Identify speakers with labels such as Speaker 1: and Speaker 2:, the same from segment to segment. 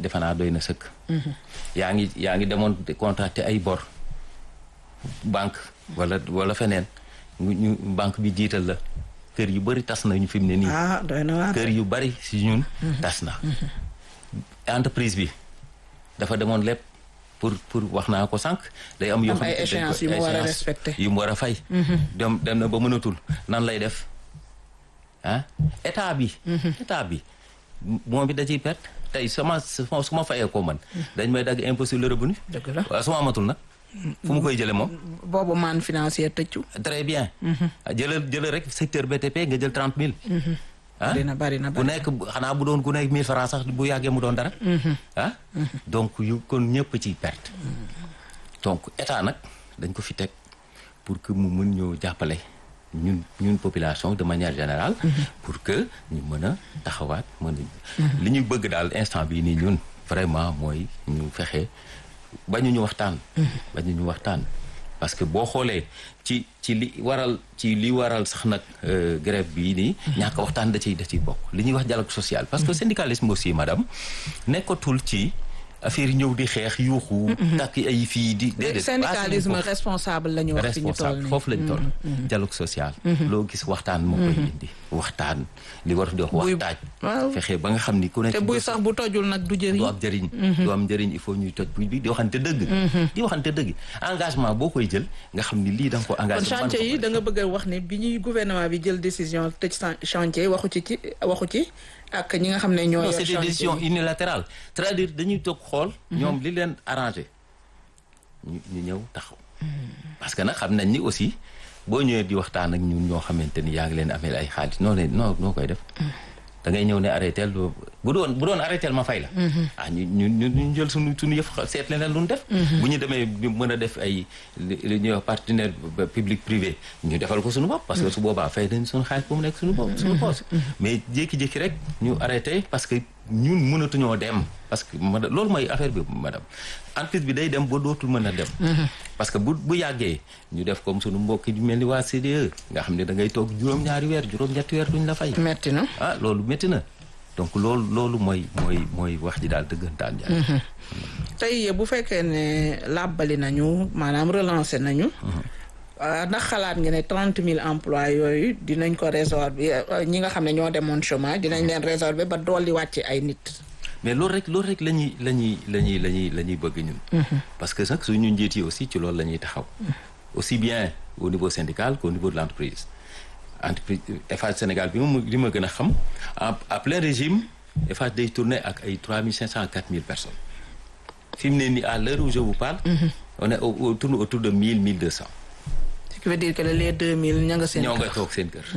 Speaker 1: defe naa doy na sëkk yaa ngi yaa ngi demoon contracté ay bor banque wala wala feneen ñu banque bi jiital la kër yu bari tas na ñu fi mu ne nii
Speaker 2: ah doy na waar
Speaker 1: kër yu bari si ñun tas na entreprise bi dafa demoon lépp pour pour wax naa ko sànq day am yoo
Speaker 2: Am ay
Speaker 1: xam ne
Speaker 2: échéances yu mu war a respecté.
Speaker 1: yu mu war a fay dem dem na ba mënatul nan lay def ah état bi état bi moom bi da ciy perte tey sama su ma fayee ko man dañ may dagg impôt sur le revenu
Speaker 2: dëgg la
Speaker 1: waaw su ma amatul nag fu mu koy jële moom
Speaker 2: boobu man financier tëccu
Speaker 1: très bien jëlal jëlal rek secteur BTP nga jël trente mille ah
Speaker 2: bari na bari na
Speaker 1: bu
Speaker 2: bari
Speaker 1: nekk xanaa bu doon ku nekk mille francs sax bu yàggee mu doon dara ah donc yu kon ñëpp ciy perte donc état nag dañ ko fi teg pour que mu mën ñoo jàppale ñun ñun population de manière générale pour que ñu mën a taxawaat mën a li ñu bëgg daal instant bii nii ñun vraiment mooy ñu fexe bañu ñu waxtaan bañu ñu waxtaan parce que boo xoolee ci ci li waral ci li waral sax nag euh, grève bii nii ñàkk waxtaan da ciy da ciy bokk li ñuy wax dialogue social parce que syndicalisme aussi madame nekkatul ci affaire yi ñëw di xeex yuuxu takk ay fii di déedéet
Speaker 2: syndicalisme
Speaker 1: passé nañ
Speaker 2: responsable la ñu wax fi ñu toll
Speaker 1: responsable
Speaker 2: nii
Speaker 1: foofu lañ toll dialogue social loo gis waxtaan moo koy indi waxtaan li war di wax
Speaker 2: Buy-
Speaker 1: waxtaaj
Speaker 2: waaw.
Speaker 1: fexe ba nga xam ni ku nekk
Speaker 2: te buy sax bu tojul nag du jëriñ
Speaker 1: du am njëriñ du am njëriñ il faut ñuy toj buy bi di waxante dëgg di waxante dëgg engagement boo koy jël nga xam ni lii da nga ko
Speaker 2: kon
Speaker 1: engagé
Speaker 2: chantier yi da nga bëgg a wax ne bi ñuy gouvernement bi jël décision tëj chan- chantier waxu ci ci waxu ci ak ñi nga xam ne ñoo
Speaker 1: non
Speaker 2: yor
Speaker 1: c'est des
Speaker 2: chantier
Speaker 1: décisions
Speaker 2: yi.
Speaker 1: unilatérales c'est-à-dire dañuy toog xool ñoom li leen arrangé ñu ñu ñëw taxaw parce que nag xam nañ ni aussi boo ñëwee di waxtaan ak ñun ñoo xamante ni yaa ngi leen amee ay xaalis noo leen noo noo koy def da ngay ñëw ne arrêté bu doon bu doon arrêté ma fay la ah ñu ñu ñu ñu jël suñu suñu yëf seet leneen lu ñu def bu ñu demee ñu mën a def ay li li ñuy wax partenaire public privé ñu defal ko suñu bopp parce que su boobaa fay dañ suñu xaalis bu mu nekk suñu bopp suñu poos mais jékki-jékki rek ñu arrêté parce que ñun mënatuñoo dem parce que ma loolu mooy affaire bi madame entreprise bi day dem ba dootul mën a dem parce que bu bu yàggee ñu def comme suñu mbokk yu mel ni waa CDE nga xam ne da ngay toog juróom-ñaari weer juróom-ñetti weer duñ la fay
Speaker 2: metti na
Speaker 1: ah loolu métti na donc loolu loolu mooy mooy mooy wax ji daal dëggantaan jaay
Speaker 2: tey bu fekkee ne làbbali nañu maanaam relancé nañu ah, ndax xalaat nga ne trente mille emplois yooyu dinañ ko résorber euh, ñi nga xam ne ñoo demoon chômage dinañ leen résorber ba dolli wàcc ay nit
Speaker 1: mais loolu rek loolu rek la ñuy la ñuy la ñuy la ñuy la ñuy bëgg ñun parce que nag suñu njiit yi aussi ci loolu la ñuy taxaw aussi bien au niveau syndical qu'au niveau de l'entreprise entreprise Eiffage Sénégal bi ma li ma gën a xam en à plein régime Eiffage day tourner ak ay trois mille cinq cent à quatre mille personnes fi mu ne nii à l'heure où je vous parle on est au- au- tourne autour de mille mille deux cents
Speaker 2: ce qui veut dire que les deux mille ña nga seen
Speaker 1: ñoo nga
Speaker 2: kër.
Speaker 1: toog seen kër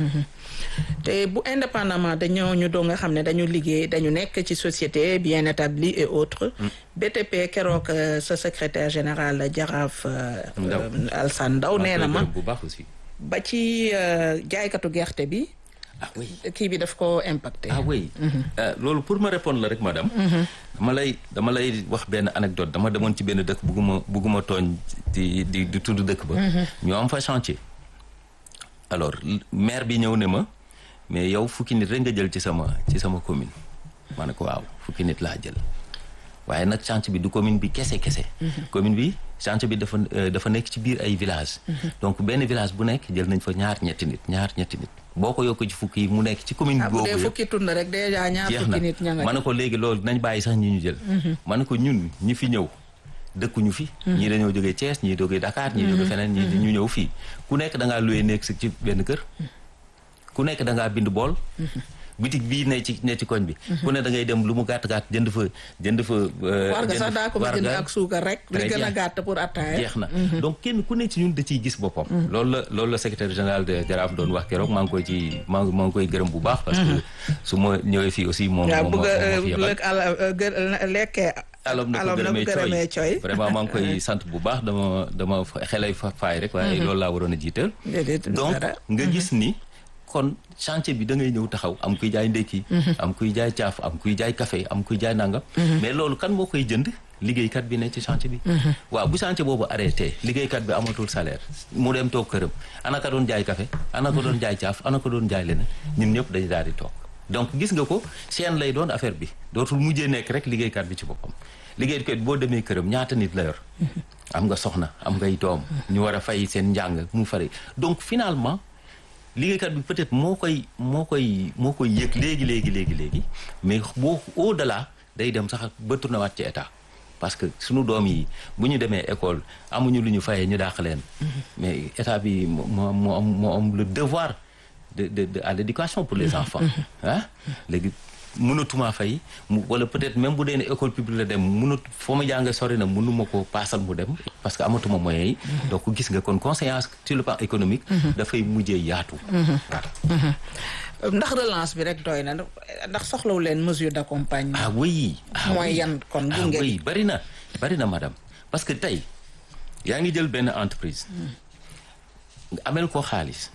Speaker 2: te bu indépendamment dañoo ñu doo nga xam ne dañu liggéey dañu nekk ci société bien établie et autres BTP keroog euh, sa secrétaire général Jaraaf euh,
Speaker 1: Ndaw.
Speaker 2: euh, Alsane Ndaw nee na ma
Speaker 1: bu baax aussi
Speaker 2: ba ci euh, jaaykatu gerte bi
Speaker 1: ah oui
Speaker 2: kii bi daf ko impacté
Speaker 1: ah oui Euh, loolu pour ma répondre la rek madame dama lay dama lay wax benn anecdote dama demoon ci benn dëkk bugguma bugguma tooñ di di di tudd dëkk ba ñu am fa chantier alors l- maire bi ñëw ne ma mais yow fukki nit rek nga jël ci sama ci sama commune ma ne ko waaw fukki nit laa jël waaye nag chantier bi du commune bi kese kese commune bi chantier bi dafa euh, dafa nekk ci biir ay village donc benn village bu nekk jël nañ fa ñaar ñetti nit ñaar ñetti nit boo ko yokk ci fukki yi mu nekk ci commune
Speaker 2: ah bu
Speaker 1: boobu
Speaker 2: dee
Speaker 1: yëpp
Speaker 2: fukki tund rek déjà ñaar
Speaker 1: jeex na
Speaker 2: fukki nit ña nga
Speaker 1: ma ne ko léegi loolu nañ bàyyi sax ñi ñu jël ma ne ko ñun ñi fi ñëw dëkkuñu fi ñii dañoo jógee Thiès ñii jógee Dakar ñii jógee feneen ñii ñu ñëw fii ku nekk da ngaa loué nekk si ci benn kër ku nekk da ngaa bind bool bitig bii ne ci ne ci koñ bi ku ne da ngay dem lu mu gàtt gàtt jënd fa jënd fa euh,
Speaker 2: war nga
Speaker 1: jënd
Speaker 2: sax daa ko fa jënd
Speaker 1: warga.
Speaker 2: ak suukar rek li
Speaker 1: Très
Speaker 2: gën a
Speaker 1: bien.
Speaker 2: gàtt pour attaaya
Speaker 1: jeex na donc kenn ku ne ci ñun da ciy gis boppam loolu la loolu la secrétaire général de Jaraaf doon wax keroog maa ngi koy ci maa ngi maa ngi koy gërëm bu baax parce que su ma ñëwee fii aussi moom
Speaker 2: waaw
Speaker 1: moom
Speaker 2: bëgg
Speaker 1: moo
Speaker 2: a
Speaker 1: moo fi yebal.
Speaker 2: lëkk ala gë lekkee
Speaker 1: alom na ko
Speaker 2: alom na ko
Speaker 1: gërëmee
Speaker 2: gërëmee
Speaker 1: cooy
Speaker 2: cooy
Speaker 1: vraiment maa ngi koy sant bu baax dama dama fa- xelay fa faay rek waaye loolu laa waroon a jiital
Speaker 2: déedéet
Speaker 1: donc
Speaker 2: dara.
Speaker 1: nga gis ni kon chantier bi da ngay ñëw taxaw am kuy jaay ndekki am kuy jaay caaf am kuy jaay café am kuy jaay nangam mais loolu kan moo koy jënd liggéeykat bi ne ci chantier bi waaw bu chantier boobu arrêté liggéeykat bi amatul salaire mu dem toog këram ana ka doon jaay café ana ko doon jaay caaf ana ko doon jaay leneen ñun ñëpp dañu daal di toog donc gis nga ko chaîne lay doon affaire bi dootul mujjee nekk rek liggéeykat bi ci boppam liggéeykat boo demee këram ñaata nit la yor am nga soxna am ngay doom ñu war a fay seen njàng mu fari donc finalement liggéeykat bi peut-être moo koy moo koy moo koy yëg léegi léegi léegi léegi mais boo au delà day dem sax ba tourné waat ci état parce que suñu doom yi bu ñu demee école amuñu lu ñu fayee ñu dàq leen mais état bi moo moo am moo am le devoir de de de à l'éducation pour les enfants ah léegi mënatuma fay mu wala peut-être même bu dee ne école publique la dem mënut foo ma jàng sori na mënuma ko paasal mu dem parce que amatuma moyens yi donc gis nga kon conséquence sur le plan économique dafay mujjee yaatu
Speaker 2: ndax relance bi rek doy na ndax soxlawu leen mesure d'accompagnement
Speaker 1: ah oui ah
Speaker 2: mooy
Speaker 1: oui.
Speaker 2: yan kon
Speaker 1: ah
Speaker 2: gunge
Speaker 1: oui bari na bari na madame parce que tey yaa ngi jël benn entreprise nga amel ko xaalis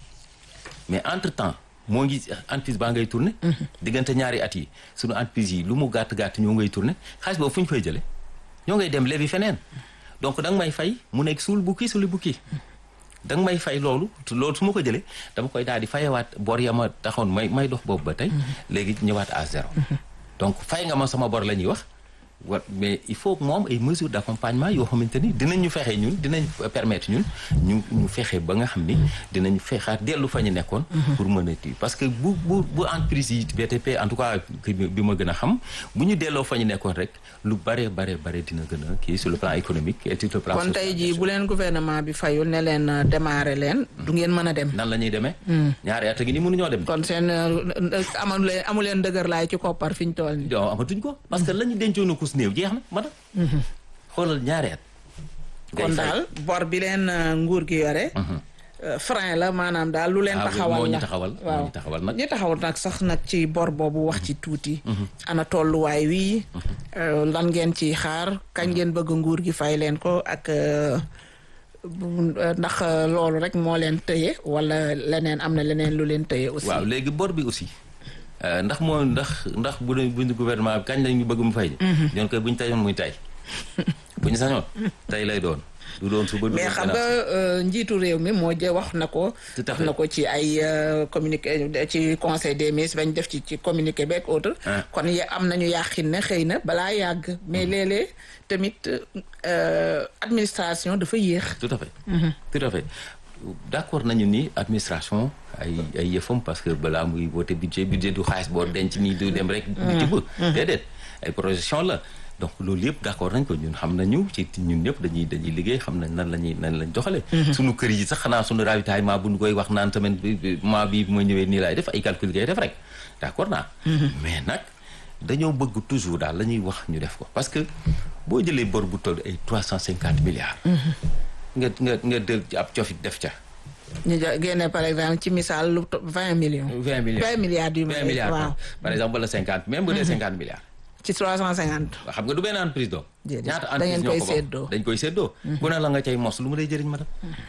Speaker 1: mais entre temps moo ngi entreprise baa ngay tourné diggante ñaari at yi sunu entreprise yi lu mu gàtt gàtt ñoo ngay tourné xaalis boobu fu ñu koy jële ñoo ngay dem lebi feneen donc da nga may fay mu nekk suul bukki suli bukki da nga may fay loolu loolu su ma ko jëlee dama koy daal di fayewaat bor ya ma taxoon may may dox boobu ba tey léegi ñëwaat à zéro donc fay nga ma sama bor la ñuy wax wa mais il faut moom ay mesures d'accompagnement yoo xamante ni dinañ ñu fexe ñun dinañ permettre ñun ñu ñu fexe ba nga xam ni dinañ fexaat dellu fa ñu nekkoon pour mën a ti parce que bu bu bu entreprise yi BTP en tout cas ki bi ma gën a xam bu ñu delloo fa ñu nekkoon rek lu bare bare bare dina gën a kii sur le plan économique et sur le plan
Speaker 2: kon tey
Speaker 1: social.
Speaker 2: jii bu leen gouvernement bi fayul ne leen euh, démarrer leen du ngeen mën a dem
Speaker 1: nan la ñuy demee ñaari at a ngi ni mënuñoo dem
Speaker 2: kon seen euh, amu leen amu leen dëgër laay ci koppar fi ñu toll nii
Speaker 1: donc amatuñ ko parce que la ñu dencoon a kus néew jeex na madam xoolal ñaari at ngay
Speaker 2: kon
Speaker 1: fay.
Speaker 2: daal bor bi leen euh, nguur gi yore euh, frein la maanaam daal lu leen
Speaker 1: Ah,
Speaker 2: taxawal
Speaker 1: moo ñu
Speaker 2: la
Speaker 1: taxawal, moo
Speaker 2: waaw
Speaker 1: ñu taxawal nag.
Speaker 2: ñi taxawal nag sax nag ci bor boobu wax ci tuuti ana tolluwaay wi euh, lan ngeen ciy xaar kañ ngeen bëgg nguur gi fay leen ko ak euh, bu- euh, ndax euh, loolu rek moo leen tëye wala leneen am na leneen lu leen tëye aussi
Speaker 1: waaw léegi bor bi aussi euh, ndax moo ndax ndax bu dee bu ñu gouvernement bi kañ lañu bëgg mu fay ñoon koy bu ñu tayoon muy tay bu ñu sañoon tay lay doon du doon suba du
Speaker 2: mais
Speaker 1: doon
Speaker 2: xam nga
Speaker 1: gannaaw.
Speaker 2: euh, njiitu réew mi moo jë wax na ko
Speaker 1: Tout à
Speaker 2: wax
Speaker 1: fait.
Speaker 2: na ko ci ay euh, communiqué ci conseil des ministres bañ def ci ci communiqué beeg autre
Speaker 1: Ah.
Speaker 2: kon ya am nañu yàqin ne xëy na balaa yàgg mais léeg-léeg tamit euh, administration dafa yéex
Speaker 1: tout à fait tout à fait d'accord nañu ni administration ay ay yëfam parce que balaa muy voté budget budget du xaalis boo denc nii du dem rek di ci bëgg déedéet ay projection la donc loolu yëpp d'accord nañ ko ñun xam nañu ci ñun ñëpp dañuy dañuy liggéey xam nañ nan la ñuy nan lañ doxalee suñu kër yi sax xanaa suñu ravitaillement bu ñu koy wax naan semaine bi bi- mois bi bu ma ñëwee nii laay def ay calcul ngay def rek d'accord naa mais nag dañoo bëgg toujours daal la ñuy wax ñu def ko parce que boo jëlee bor bu toll ay trois cent cinquante milliards nga nga nga del ci ab cofit def ca
Speaker 2: ñu jo- génne par exemple ci misaal lu to- vingt millions
Speaker 1: vingt milliards
Speaker 2: vingt milliards du
Speaker 1: vingt milliards
Speaker 2: waaw
Speaker 1: par exemple wala cinquante même bu dee cinquante milliards
Speaker 2: ci trois cent cinquante
Speaker 1: waaw xam nga du benn entreprise doom
Speaker 2: Déedéet.
Speaker 1: ñaata
Speaker 2: Da ngeen
Speaker 1: entreprise ñoo
Speaker 2: koy
Speaker 1: ko bokk
Speaker 2: séddoo.
Speaker 1: dañ koy séddoo bu ne la nga cay mos lu mu lay jëriñ ma dem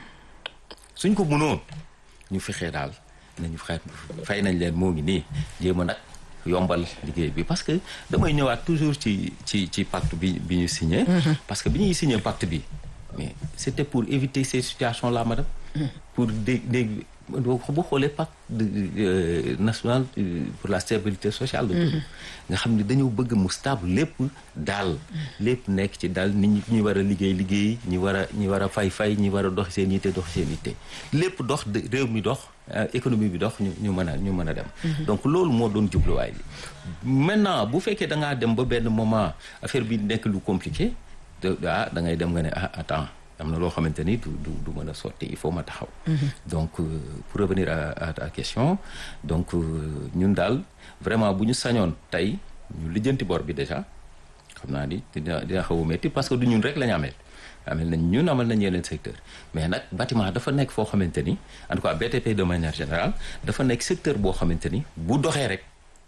Speaker 1: suñ ko mënoon ñu fexee daal nañu fexe fay nañ leen moo ngi nii jéem a nag yombal liggéey bi parce que damay ñëwaat toujours ci ci ci pacte bi bi ñu signé parce que bi ñuy signé pacte bi mais c'était pour éviter ces situations là madame pour dé dégg boo xoolee pacte de, euh, national euh, pour la stabilité sociale la tudd nga xam ne dañoo bëgg mu stable lépp daal lépp nekk ci daal nit ñi ñi war a liggéey liggéey ñi war a ñi war a fay fay ñi war a dox seen yitte dox seen yitte lépp dox de- réew mi dox euh, économie bi dox ñu ñu mën a ñu mën a dem donc loolu moo doon jubluwaay bi maintenant bu fekkee da ngaa dem ba benn moment affaire bi nekk lu compliqué de ah da ngay dem nga ne ah attends am na loo xamante ni du du du mën a sotti il faut ma taxaw. donc euh, pour revenir à à ta question donc euh, ñun daal vraiment bu ñu sañoon tey ñu lijjanti bor bi déjà xam naa ni dina dina xaw a métti parce que du ñun rek la ñu ameel. amel nañ ñun amal nañ yeneen secteur mais nag bâtiment dafa nekk foo xamante ni en tout cas BTP de manière générale dafa nekk secteur boo xamante ni bu doxee rek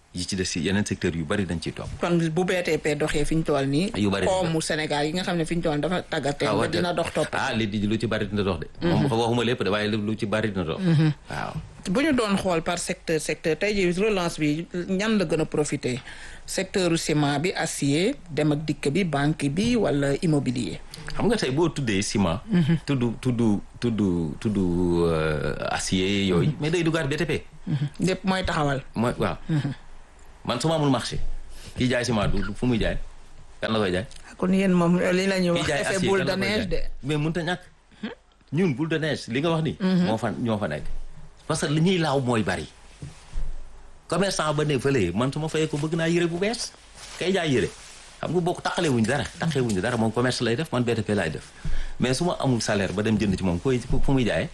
Speaker 1: yi ci des si yeneen secteurs yu bari dañ ciy topp.
Speaker 2: kon bu BTP doxee fi ñu toll nii.
Speaker 1: yu bari
Speaker 2: koomu Sénégal yi nga xam ne fi ñu toll dafa tàggatee.
Speaker 1: ah
Speaker 2: ba dina dox topp.
Speaker 1: ah li di lu ci bari dina dox de. moom waxuma lépp de waaye lu ci bari dina dox. waaw.
Speaker 2: bu ñu doon xool par secteur secteur tey jii relance bi ñan la gën a profité secteur ciment bi acier dem ak dikk bi banque bi wala immobilier.
Speaker 1: xam nga tey boo tuddee ciment. tudd tudd tudd tudd acier yooyu. mais day duggaat BTP.
Speaker 2: lépp mooy taxawal.
Speaker 1: mooy waaw. man su ma amul marché. kii jaay ciment du fu muy jaay kan la koy jaay.
Speaker 2: kon yéen moom li la ñuy wax
Speaker 1: kii jaay
Speaker 2: effet
Speaker 1: acier
Speaker 2: boule
Speaker 1: kan
Speaker 2: de
Speaker 1: la koy
Speaker 2: neige de.
Speaker 1: jaay mais mënut a ñàkk. ñun boule de neige li nga wax ni moo fa ñoo fa nekk. parce que li ñuy laaw mooy bari. commerçant ba ne fële man su ma fayee ko bëgg naa yëre bu bees kay jaay yëre xam nga bokk taqale wuñ dara taqale wuñ dara moom commerce lay def man BTP lay def mais su ma amul salaire ba dem jënd ci moom koy fu muy jaayee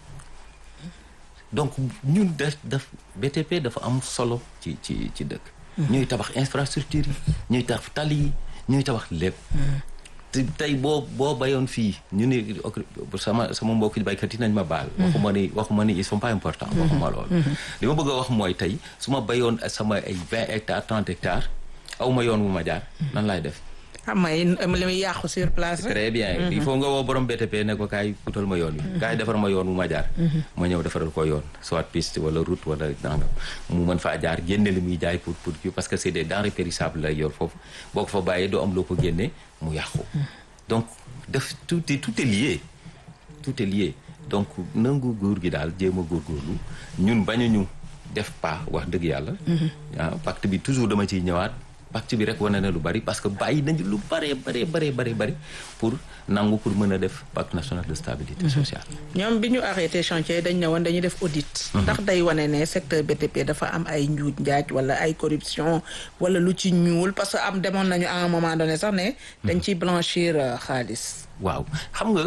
Speaker 1: donc ñun def def BTP dafa am solo ci ci ci dëkk ñuy tabax infrastructure yi ñuy tabax tali yi ñuy tabax lépp te tey boo boo bayoon fii ñu ni sama sama mbokki baykat yi nañ ma baal waxuma ni waxuma ni ils sont pas importants waxuma loolu li ma bëgg a wax mooy tey su ma bayoon sama ay vingt hectares trente hectares aw ma yoon wu ma jaar nan laay def
Speaker 2: xam nga li muy yàqu sur place rek.
Speaker 1: très bien il faut nga woo borom BTP ne ko kaay utal ma yoon wi kaay defar ma yoon wu ma jaar ma ñëw defaral ko yoon soit piste wala route wala nangam mu mën faa jaar génne li muy jaay pour pour parce que c'est des denrées périssables lay yor foofu boo ko fa bàyyee doo am loo ko génne mu yàqu donc def tout est tout est lié tout est lié donc nangu góor gi daal jéem a góorgóorlu ñun bañuñu def pas wax dëgg yàlla ah pacte bi toujours dama ciy ñëwaat pacte bi rek wane na lu bari parce que bàyyi nañu lu bare bare bare bare bari pour nangu pour mën a def pacte national de stabilité sociale
Speaker 2: ñoom bi ñu arrêté chantier dañ ne woon dañuy def audit. ndax day wane ne secteur BTP dafa am ay njuuj njaaj wala ay corruption wala lu ci ñuul parce que am demoon nañu à un moment donné sax ne. dañ ciy blanchir xaalis.
Speaker 1: waaw xam nga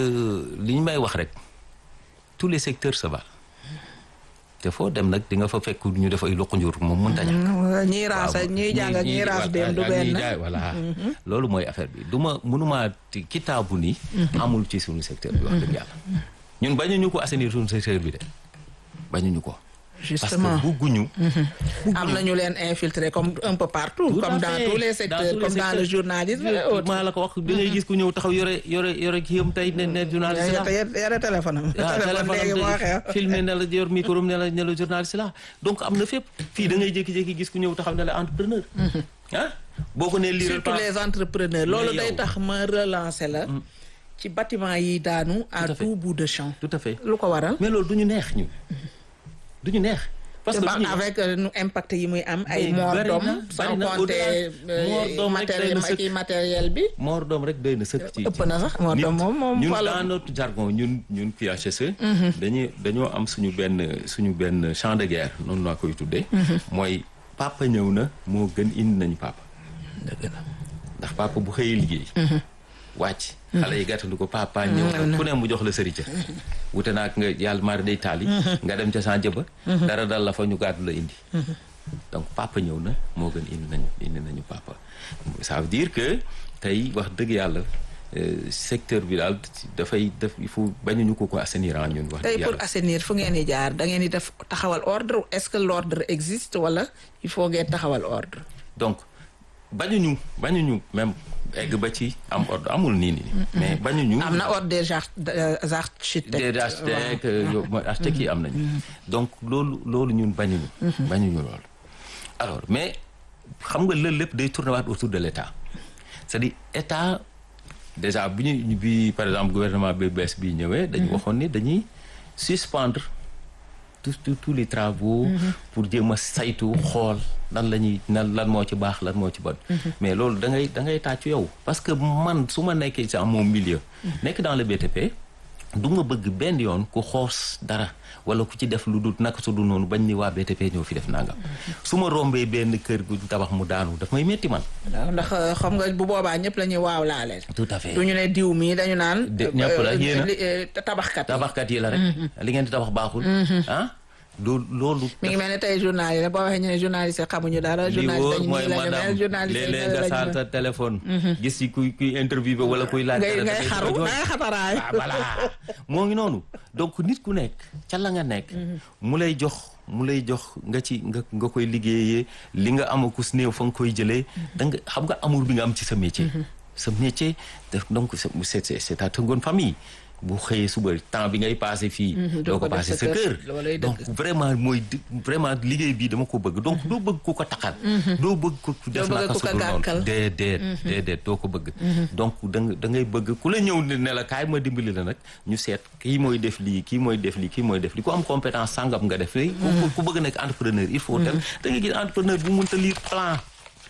Speaker 1: li ñu may wax rek tous les secteurs se valent te foo dem nag di nga fa fekk ñu def ay loxo njur moom mënta ñàkk
Speaker 2: ñiy raas ak ñiy jàng ak ñiy raas dem du benn.
Speaker 1: voilà loolu mooy affaire bi du ma mënuma kitaabu ni amul ci suñu secteur bi wax dëgg yàlla ñun bañuñu ko assainir suñu secteur bi de bañuñu ko
Speaker 2: justement
Speaker 1: parce que bugguñu
Speaker 2: am na ñu leen infiltré comme un peu partout.
Speaker 1: Tout
Speaker 2: comme
Speaker 1: à
Speaker 2: dans
Speaker 1: fait.
Speaker 2: tous les
Speaker 1: Dans
Speaker 2: secteurs
Speaker 1: tous les
Speaker 2: comme dans le
Speaker 1: secteurs.
Speaker 2: journalisme et autres.
Speaker 1: maa la ko wax da ngay gis ku ñëw taxaw yore yore yore kii yam tey ne ne journaliste la
Speaker 2: yore yore téléphone am.
Speaker 1: ah
Speaker 2: téléphone léegi moo xew.
Speaker 1: téléphone filmé ne la yor micro ne la ne la journaliste la donc am na fépp fii da ngay jékki-jékki gis ku ñëw taxaw ne la entrepreneur ah boo ko nee lii
Speaker 2: surtout les entrepreneurs loolu
Speaker 1: Mais
Speaker 2: day
Speaker 1: yow-
Speaker 2: tax ma relancer la. ci bâtiment yi daanu à
Speaker 1: Tout à fait.
Speaker 2: tout bout de champ.
Speaker 1: tout à fait
Speaker 2: lu ko waral.
Speaker 1: mais loolu du ñu neex ñu du ñu neex parce que
Speaker 2: Ba-
Speaker 1: du ñu-
Speaker 2: avec euh, nu impact yi muy am ay
Speaker 1: Mais
Speaker 2: mort
Speaker 1: bari
Speaker 2: d'homme
Speaker 1: na,
Speaker 2: sans
Speaker 1: bari na,
Speaker 2: compter
Speaker 1: au-delà, mort d'homme rek doy na sëkk.
Speaker 2: matériel matériel bi.
Speaker 1: moor doom rek doy na sëkk ci
Speaker 2: ëpp na sax mort
Speaker 1: nit.
Speaker 2: d'homme moom moom
Speaker 1: ñun
Speaker 2: wala-
Speaker 1: dans notre jargon ñun ñun PHSE dañuy dañoo am suñu benn suñu benn champ de guerre noonu laa koy tuddee mooy papa ñëw na moo gën indi nañu papa ndax papa bu xëyee liggéey wàcc xale yi gàttandu ko papa ñëw na ku ne mu jox la sërica wute naag nga yàlla mari day taali nga dem ca san jëba dara dal la fa ñu gàddu la indi donc papa ñëw na moo gën indi nañu indi nañu papa ça veut dire que tey wax dëgg yàlla euh, secteur bi daal dafay def il faut bañuñu ko ko assainir en ñun wax
Speaker 2: tey
Speaker 1: dëgg
Speaker 2: pour
Speaker 1: yàlla
Speaker 2: assainir fu ngeen di jaar da ngeen di def taxawal ordre est-ce que l'ordre existe wala il faut ngeen taxawal ordre.
Speaker 1: donc bañuñu bañuñu même egg ba ci am ordre amul nii nii mais bañuñu
Speaker 2: am na ordre des ar- des architectes.
Speaker 1: des architectes yo mooy architectes yi am nañu donc loolu loolu ñun bañuñu bañuñu loolu alors mais xam nga loolu lépp day tourner waat autour de l'état c'est-à-dire état déjà bi ñu bi par exemple gouvernement bi bees bi ñëwee dañu waxoon ni dañuy suspendre tous tous tous les travaux pour jéem a saytu xool lan la ñuy nan lan moo ci baax lan moo ci bon mais loolu da ngay da ngay tàccu yow parce que man su ma nekkee dans mon milieu nekk dans le BTP du ma bëgg benn yoon ku xoos dara wala ku ci def lu dul naka su dul noonu bañ ni waa BTP ñoo fi def nangam su ma rombee benn kër gu tabax mu daanu daf may metti man
Speaker 2: waaw ndax euh, xam nga bu boobaa ñëpp la ñuy waaw laale.
Speaker 1: tout à fait
Speaker 2: du ñu ne diw mii dañu naan.
Speaker 1: De- ñëpp la,
Speaker 2: euh,
Speaker 1: yéen a.
Speaker 2: li- euh, tabaxkat yi.
Speaker 1: tabaxkat yi la rek li ngeen di tabax baaxul ah loolu loolu
Speaker 2: mi ngi mel ne tey journal yi boo waxee ñu ne journaliste xamuñu dara
Speaker 1: li
Speaker 2: journaliste
Speaker 1: wóor
Speaker 2: dañu
Speaker 1: mooy
Speaker 2: nii la ñu
Speaker 1: madame
Speaker 2: mel journaliste yi
Speaker 1: léeg-léeg
Speaker 2: la
Speaker 1: nga
Speaker 2: ñu
Speaker 1: saal
Speaker 2: mel.
Speaker 1: sa téléphone gis ci kuy kuy interview wala kuy laaj
Speaker 2: ngay
Speaker 1: dara
Speaker 2: ngay
Speaker 1: dafay
Speaker 2: xaru
Speaker 1: jooy.
Speaker 2: ngay xataraay
Speaker 1: ah voilà moo ngi noonu donc nit ku nekk ca la nga nekk mu lay jox mu lay jox nga ci nga nga koy liggéeyee li nga amakus néew fa nga koy jëlee da nga xam nga amour bi nga am ci sa métier sa métier def donc c'est c'est c'est ta seconde famille bu xëyee suba temps bi ngay passé fii doo ko passé sa kër
Speaker 2: loolay dëgg.
Speaker 1: donc vraiment mooy di- vraiment liggéey bi dama ko bëgg donc doo bëgg ku ko taxal doo bëgg ku def
Speaker 2: bëgg
Speaker 1: naka
Speaker 2: ku ko
Speaker 1: sudul noonu
Speaker 2: gàkkal.
Speaker 1: déedéet déedéet doo ko bëgg donc da nga da ngay bëgg ku la ñëw ne la kaay ma dimbali la nag ñu seet kii mooy def lii kii mooy def lii kii mooy def lii ku am compétence sàngam nga def lii ku ku bëgg nekk entrepreneur il faut tel da ngay gis entrepreneur bu mënta lire plan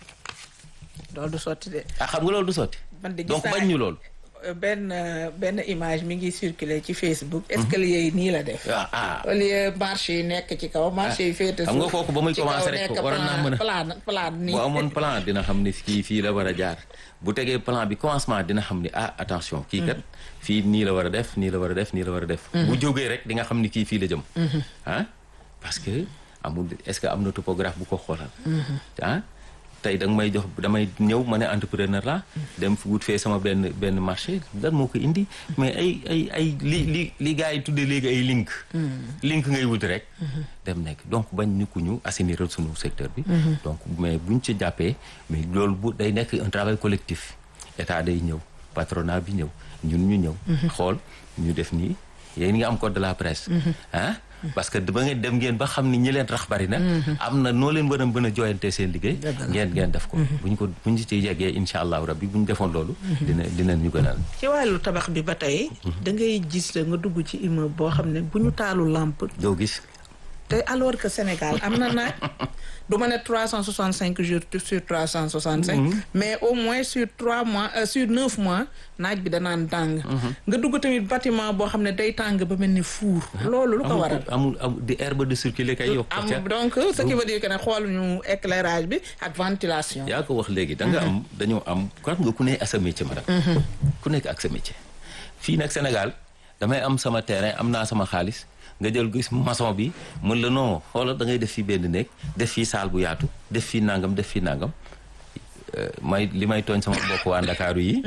Speaker 2: loolu du sotti de.
Speaker 1: ah xam nga loolu du sotti
Speaker 2: man de gis
Speaker 1: donc
Speaker 2: naa
Speaker 1: bañ ñu loolu
Speaker 2: benn benn image mi ngi circuler ci Facebook. escalier yi nii la def.
Speaker 1: ah ah
Speaker 2: au lieu marché yi nekk ci kaw marché yi féete
Speaker 1: xam nga
Speaker 2: suuf.
Speaker 1: kooku ba muy
Speaker 2: ci kaw
Speaker 1: commencé rek
Speaker 2: nekk
Speaker 1: waroon naa mën a-
Speaker 2: plan plan nii.
Speaker 1: bu amoon plan dina xam ni kii fii la war a jaar bu tegee plan bi commencement dina xam ni ah attention kii kat fii nii la war a def nii la war a def nii la war a def bu jógee rek di nga xam ni kii fii la jëm ah parce que amul est-ce que am na topographe bu ko xoolal ah tey da nga may jox damay ñëw ma ne entrepreneur la dem fi wut fee sama benn benn marché lan moo ko indi mais ay ay ay li li li gars yi tuddee léegi ay link link ngay wut rek dem nekk donc bañ ñu ku ñu assainir sunu secteur bi donc mais buñ ci jàppee mais loolu bu day nekk un travail collectif état day ñëw patronat bi ñëw ñun ñu ñëw xool ñu def nii yéen ngi am code de la presse ah parce que ba ngeen dem ngeen ba xam ni ñi leen rax bari na am na noo leen mën a mën a jooyante seen liggéey ngeen ngeen def ko buñ ko buñ ci yeggee incha allahu rabbi buñ defoon loolu dina dina ñu gënal
Speaker 2: ci wàllu tabax bi ba tey. da ngay gis nga dugg ci immeuble boo xam ne bu ñu taalu lampe.
Speaker 1: doo gis
Speaker 2: te alors que Sénégal am na naaj du ma ne trois cent soixante cinq jours sur trois cent soixante cinq mais au moins sur trois mois euh, sur neuf mois naaj bi danaan tàng nga dugg tamit bâtiment boo xam ne day tàng ba mel ni fuur loolu lu ko
Speaker 1: amul
Speaker 2: waral
Speaker 1: amul amul di herbe de circuler kay yokk
Speaker 2: am
Speaker 1: ca
Speaker 2: donc ce qui veut dire que ne xooluñu éclairage bi ak ventilation
Speaker 1: yaa ko wax léegi da nga am dañoo am kan nga ku ne ak sa métier madame ku nekk ak sa métier fii nag Sénégal damay am sama terrain am naa sama xaalis nga jël gis maçon bi mun la non xoolal da ngay def fii benn néeg def fii saal bu yaatu def fii nangam def fii nangam Euh, may li may tooñ sama mbokk waa Ndakaaru yi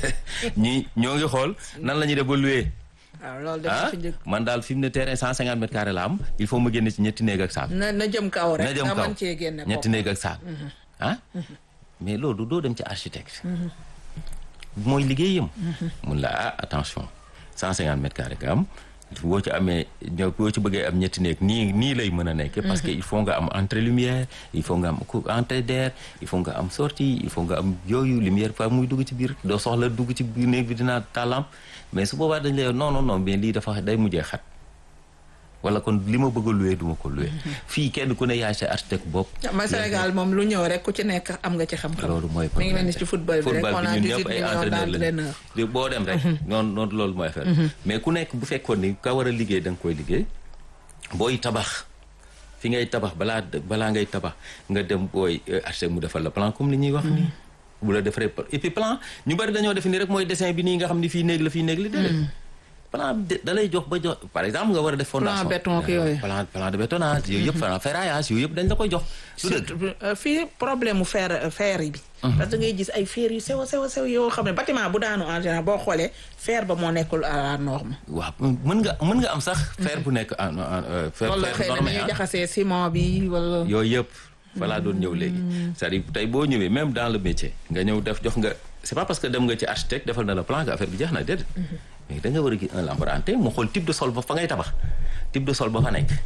Speaker 1: ñi ñoo ngi xool nan la ñuy def ba louer
Speaker 2: waaw loolu dafa
Speaker 1: ah
Speaker 2: fi njëkk
Speaker 1: man daal fi mu ne terrain cent cinquante mètres carrés la am il faut ma génne ci ñetti néeg ak saal
Speaker 2: na na jëm kaw rek
Speaker 1: na jëm
Speaker 2: nga
Speaker 1: kaw
Speaker 2: mën cee génne
Speaker 1: ñetti
Speaker 2: bopp.
Speaker 1: néeg ak saal ah mais loolu doo dem ci architecte mooy liggéeyam mun la ah attention cent cinquante mètres carrés nga am boo ci amee ñoo boo ci bëggee am ñetti néeg nii nii lay mën a nekk parce que il faut nga am entrée lumière il faut nga am cou- entrée d'air il faut nga am sortie il faut nga am yooyu lumière fa muy dugg ci biir doo soxla dugg ci biir néeg bi dinaa tàllam mais su boobaa dañ lay non non non mais lii dafa day mujjee xat wala kon li ma bëgg a loué du ma ko loué fii kenn ku ne yaay sa architecte bopp
Speaker 2: ma Sénégal moom lu ñëw rek ku ci nekk am nga ci xam-xam
Speaker 1: loolu mooy
Speaker 2: mi ngi mel ni ci football bi rek on a
Speaker 1: ñun
Speaker 2: 18
Speaker 1: ñëpp ay
Speaker 2: millions
Speaker 1: entraîneur
Speaker 2: d'entraîneurs
Speaker 1: lañu boo dem rek noonu noonu loolu mooy affaire mais ku nekk bu fekkoon ni ka war a liggéey da nga koy liggéey booy tabax fi ngay tabax balaa balaa ngay tabax nga dem booy architecte mu defal la plan comme li ñuy wax nii bu la defaree et puis plan ñu bari dañoo def ni rek mooy dessin bi nii nga xam ni fii néeg la fii néeg la déedéet plan de- da lay jox ba jox par exemple nga war a def fondation
Speaker 2: béton ak yooyu.
Speaker 1: plan plan de bétonnage yooyu yëpp plan ferraillage yooyu yëpp dañ la koy jox du dëgg
Speaker 2: surtout euh, fii problème mu fer euh, fer yi bi parce que ngay gis ay fer yu sew a sew a sew yoo xam ne bâtiment bu daanu en général boo xoolee fer ba moo nekkul à la norme
Speaker 1: waaw mën nga mën nga am sax fer bu nekk en en euh, fer
Speaker 2: wala
Speaker 1: fer
Speaker 2: xëy na
Speaker 1: normé
Speaker 2: ñuy
Speaker 1: ah.
Speaker 2: jaxasee ciment bi wala
Speaker 1: yooyu yëpp fa laa doon ñëw léegi c'est-à-dire tey boo ñëwee même dans le métier nga ñëw def jox nga c'est pas parce que dem nga ci architecte defal na la plan que affaire bi jeex na déedéet mais da nga war a gis un laborantin mu xool type de sol ba fa ngay tabax type de sol ba fa nekk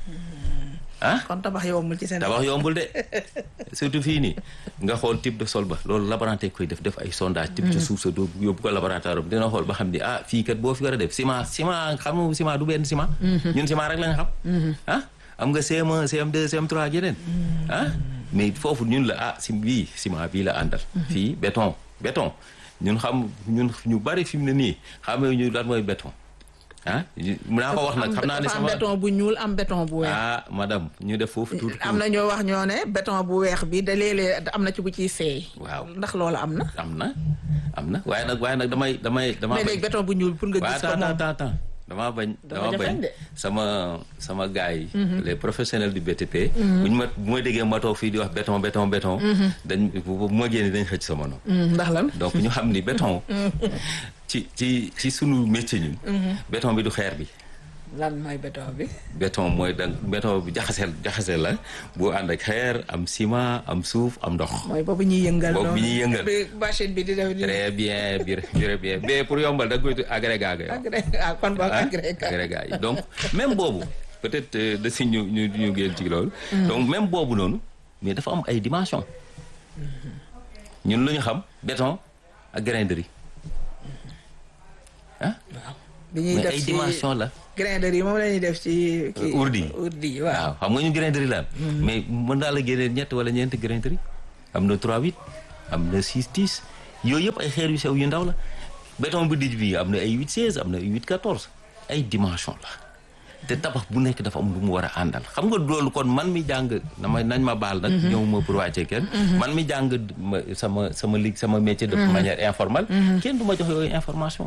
Speaker 1: ah
Speaker 2: kon tabax yombul ci Sénégal
Speaker 1: tabax yombul de surtout fii nii nga xool type de sol ba loolu laborantin koy def def ay sondage type ci suuf sa doo yóbbu ko laboratoire am dina xool ba xam ni ah fii kat boo fi war a def ciment ciment xam nga ciment du benn ciment ñun ciment rek lañ xam ah am nga CM1 CM2 CM3 ak yeneen ah mais foofu ñun la ah si bii ciment bii la àndal fii béton béton ñun xam ñun ñu bari fi mu ne nii xamee ñu lan mooy béton ah mun naa ko wax nag xam naa ne
Speaker 2: dafa am
Speaker 1: sama
Speaker 2: béton bu ñuul am béton bu weex
Speaker 1: ah madame ñu def foofu tuuti
Speaker 2: am na ñoo wax ñoo ne béton bu weex bi da léeg-léeg am na ci bu ciy seey
Speaker 1: waaw
Speaker 2: ndax loolu am na
Speaker 1: am na am na waaye nag waaye nag damay damay dama
Speaker 2: mais léegi béton bu ñuul pour nga
Speaker 1: waaye
Speaker 2: gis ko
Speaker 1: attends
Speaker 2: moom
Speaker 1: attends attends damaa bañ
Speaker 2: Dafa
Speaker 1: damaa
Speaker 2: jafe
Speaker 1: bañ
Speaker 2: de.
Speaker 1: sama sama gars yi les professionnels du BTP bu ñu ma bu ma déggee ma toog fii di wax béton béton béton dañ bu bu ma génne dañ xëcc sama noonu
Speaker 2: Hmm, ndax lan
Speaker 1: donc ñu xam ni béton ci ci ci sunu métier ñun béton bi du xeer bi
Speaker 2: lan mooy béton bi
Speaker 1: béton mooy da béton bi jaxaseel jaxase la bu ànd ak xeer am ciment am suuf am ndox
Speaker 2: mooy boobu ñuy yëngal
Speaker 1: Boobu bi ñuy yëngal.
Speaker 2: bi machine bi di def di
Speaker 1: très bien bir très bien mais pour yombal da nga koy agrégat ga yow
Speaker 2: agré ah kon boog
Speaker 1: ah
Speaker 2: agré
Speaker 1: agrégat yi donc même boobu peut-être euh, da si ñu ñu ñu génn ci loolu donc même boobu noonu mais dafa am ay dimension ñun lu ñu xam béton ak grain de riz ah
Speaker 2: bi ñuy
Speaker 1: mais
Speaker 2: def
Speaker 1: ay
Speaker 2: ci
Speaker 1: dimension la
Speaker 2: grainerie yi moom la ñuy def ci kii
Speaker 1: urdi yi.
Speaker 2: urdi yi waaw
Speaker 1: waaw xam nga ñu grain de riz la am mais mën naa la génneel ñett wala ñeenti grain de riz am na 3 8 am na 6 10 yooyu yëpp ay xeer yu sew yu ndaw la béton bu dijj bi am na ay 8 16 am na ay 8 14 ay dimension la te tabax bu nekk dafa am lu mu war a àndal xam nga loolu kon man mi jàng dama nañ ma baal nag ñëw ma pour wàccee kenn man mi jàng ma- sama sama lig sama métier de manière informelle kenn du ma jox yooyu information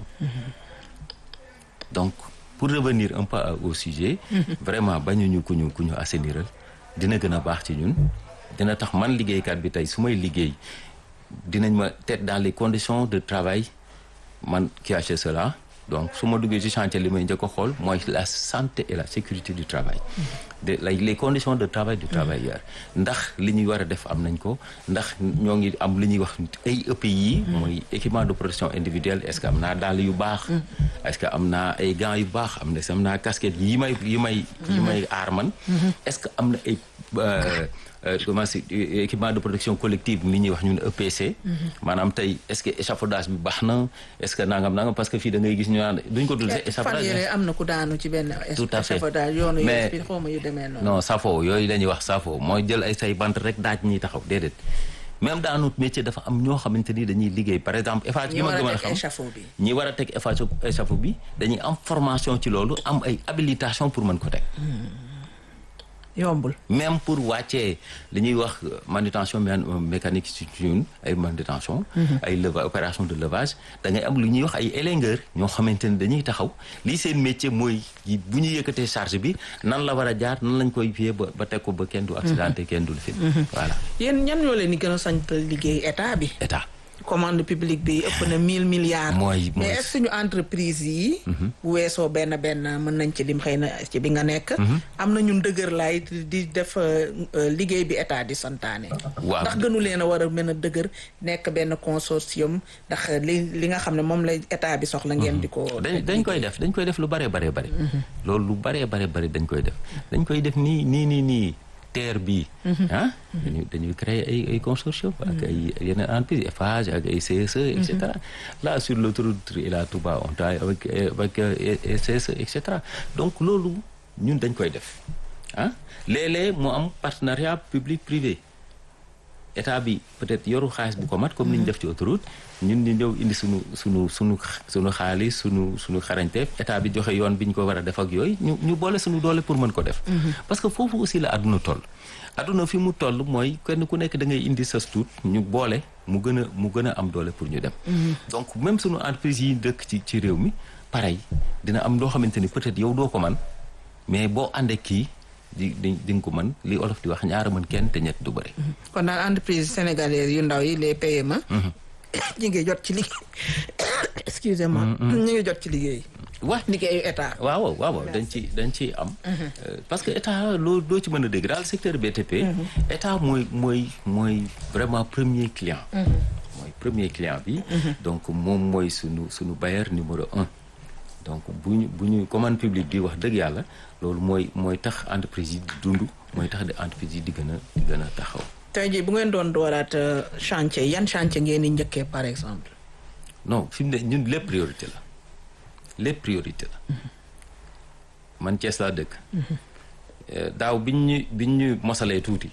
Speaker 1: donc pour revenir un peu au sujet vraiment bañuñu ku ñu ku ñu asseniral dina gën a baax ci ñun dina tax man liggéeykat bi tey su may liggéey dinañ ma teg dans les conditions de travail man qui achète cela donc su ma duggee ci chantier li may njëkk a xool mooy la santé et la sécurité du travail de la les conditions de travail du travailleur ndax li ñuy war a def am nañ ko ndax ñoo ngi am li ñuy wax ay EPI mooy équipement de protection individuelle est-ce que am naa dàll yu baax est-ce que am naa ay gants yu baax am na am naa casquette yi may yi may yi may aar man est-ce que am na ay euh, euh, comment c'est euh, équipement de protection collective mi ñuy wax ñun EPC maanaam tey est-ce que échafaudage bi baax na est-ce que nangam nangam parce que fii da ngay gis ñu naan duñ ko tuddee
Speaker 2: fan
Speaker 1: échafaudage
Speaker 2: yére am na ku daanu ci benn
Speaker 1: Tout à fait.
Speaker 2: échafaudage yoonu
Speaker 1: Mais-
Speaker 2: yëf bi xaw ma yu demee noonu
Speaker 1: non safo yooyu la ñuy wax safo mooy jël ay say bant rek daaj ñiy taxaw déedéet même dans notre métier dafa am ñoo xamante ni dañuy liggéey par exemple Eiffage
Speaker 2: ñi
Speaker 1: gi ma
Speaker 2: war
Speaker 1: gën
Speaker 2: a
Speaker 1: a
Speaker 2: teg
Speaker 1: xam
Speaker 2: échafaud bi
Speaker 1: ñi war a teg Eiffage échafaud bi dañuy am formation ci loolu am ay habilitation pour mën ko teg
Speaker 2: yombul
Speaker 1: même pour wàccee li ñuy wax manutention mé- mécanique ci ñun ay manutention ay leva opération de levage da ngay am lu ñuy wax ay élingeur ñoo xamante ni dañuy taxaw lii seen métier mooy yi- bu ñu yëkkatee charge bi nan la war a jaar nan lañ koy fiyee ba ba teg ko ba kenn du accidenté kenn du fi voilà
Speaker 2: yéen ñan ñoo leen di gën a sant liggéey état bi
Speaker 1: état
Speaker 2: commande publique bi ëpp na mille milliards
Speaker 1: mooy mooy
Speaker 2: mais est-ce que suñu entreprise yi bu weesoo benn benn mën nañ ci lim xëy na ci bi nga nekk am na ñun dëgër laay di def euh, euh, liggéey bi état di santaane
Speaker 1: waaw
Speaker 2: ndax gënu leen a war a mën a dëgër nekk benn consortium ndax li li nga xam ne moom la état bi soxla ngeen di ko
Speaker 1: dañ dañ koy def dañ koy def lu bare bare bare loolu lu bare bare bare dañ koy def dañ koy def nii nii nii nii terre bii ah dañuy dañuy créer ay ay consortium ak ay yeneen entreprise Eiffage ak ay CSE et cetera là sur l'autoroute Ila Touba on travaille avec avec euh, CSE et cetera donc loolu ñun dañ koy def ah léeg-léeg mu am partenariat public privé état bi peut-être yoru xaalis bu ko mat comme ni ñu def ci autoroute ñun ñu ñëw indi sunu sunu sunu sunu xaalis sunu sunu xarañteef état bi joxe yoon bi ñu ko war a def ak yooyu ñu ñu boole sunu doole pour mën ko def. parce que foofu aussi la àdduna toll. àdduna fi mu toll mooy kenn ku nekk da ngay indi sa tuut ñu boole mu gën a mu gën a am doole pour ñu dem. donc même sunu entreprise yi dëkk ci ci réew mi pareil dina am loo xamante ni peut-être yow doo ko man mais boo àndee kii. di di di nga ko mën li olof di wax ñaara mën kenn te ñett du bëri.
Speaker 2: kon daal entreprise sénégalaise yu ndaw yi les PME. ñu ngi jot ci liggéey excusez-moi. ñu ngi jot ci liggéey.
Speaker 1: wa
Speaker 2: liggéeyu état.
Speaker 1: waaw waaw dañ ci dañ ciy am. parce que état loo doo ci mën a dégg daal secteur BTP. état mooy mooy mooy vraiment premier client. mooy premier client bi. donc moom mooy sunu sunu bailleur numéro un. donc bu ñu bu ñu commande publique bi wax dëgg yàlla loolu mooy mooy tax entreprise yi di dund mooy tax di entreprise yi di gën a di gën a taxaw.
Speaker 2: tey jii bu ngeen doon dooraat chantier yan chantier ngeen di njëkkee par exemple.
Speaker 1: non fi mu ne ñun lépp priorité la lépp priorité la man Thiès laa dëkk. daaw biñ ñu biñ ñu mosalee tuuti